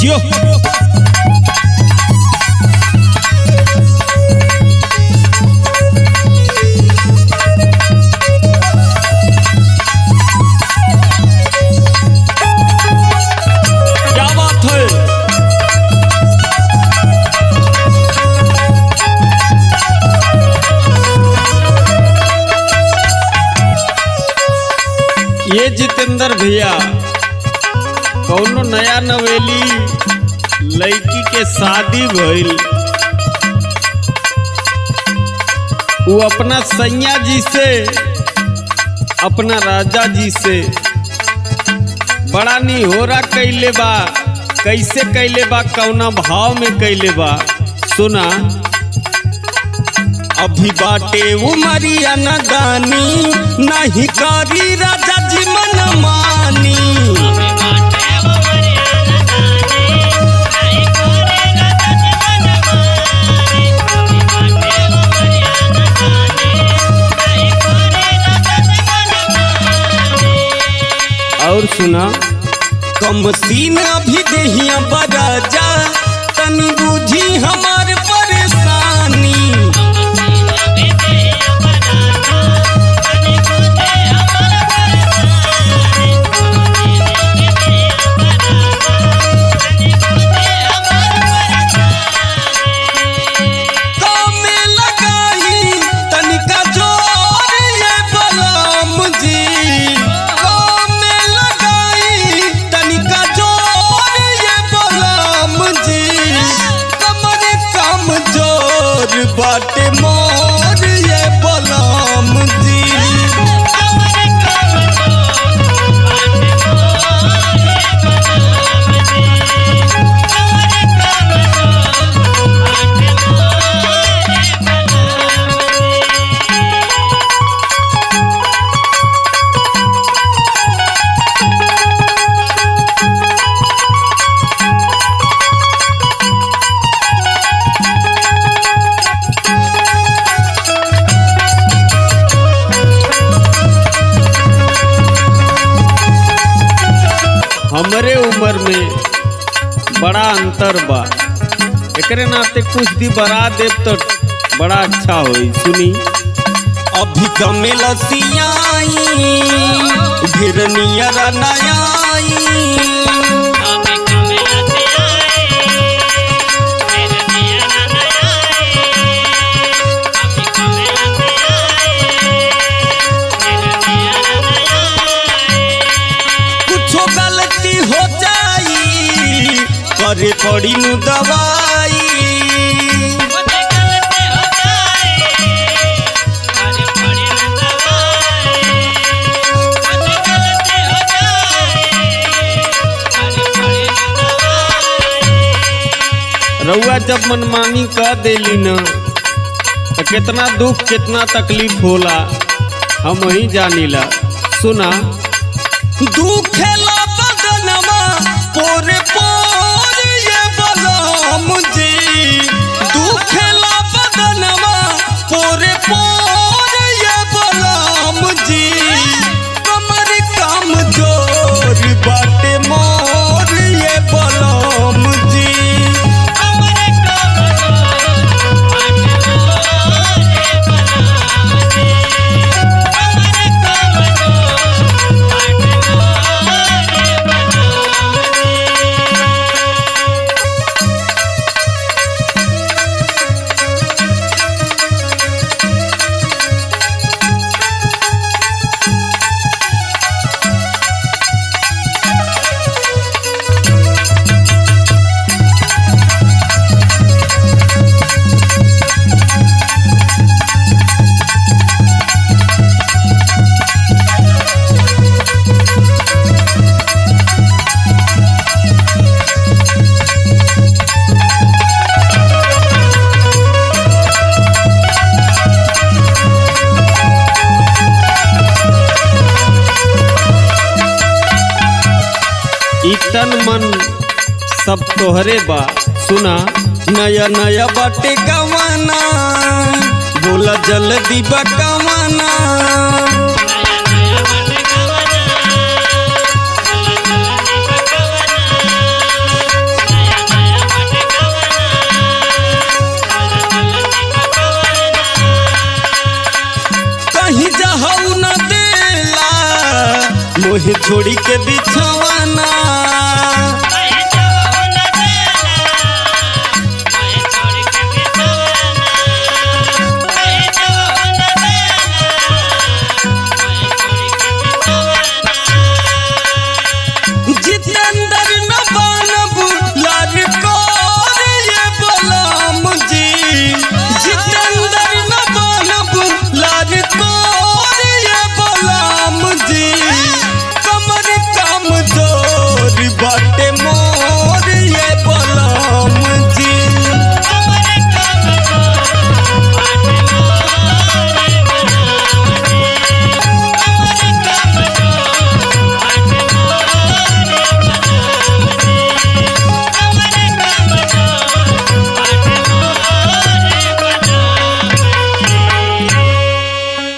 जियो क्या बात है ये जितेंद्र भैया कौनो नया नवेली लड़की के शादी भइल वो अपना सैया जी से अपना राजा जी से बड़ा निहोरा कैले बा कैसे कैले बा कौना भाव में कैले बा सुना अभी बाटे उमरिया न दानी नहीं करी राजा जी मन मानी और सुना कम सीन अभी देहिया बराजा तनी बुझी हमार परेशानी कामे लगाई तनिका जोर ये बलम जी कामे लगाई तनिका जोर ये बलम जी कमर कम जोर बाटे मोर ये बलम जी हमरे उम्र में बड़ा अंतर बा एकरे नाते कुछ दी बरा देव तो बड़ा अच्छा होई सुनी अभी कमे लसियाई ढेर नियर नयाई कुछो गलती हो जाई करे पड़ी नु दवाई रउआ जब मनमानी कर देली न तो कितना दुख कितना तकलीफ होला हम वही जानीला सुना दुखेला बदनमा पोरे पोर ये बलम जी दुखेला बदनमा पोरे पोर ये बलम जी कमर कम जोर बाटे मोर ये बलम जी ई तन मन सब तोहरे बा सुना नया नया बाटे कवाना बोला जल्दी बा कवाना नया नया बन गवना तोहे छोड़ी के बिछवाना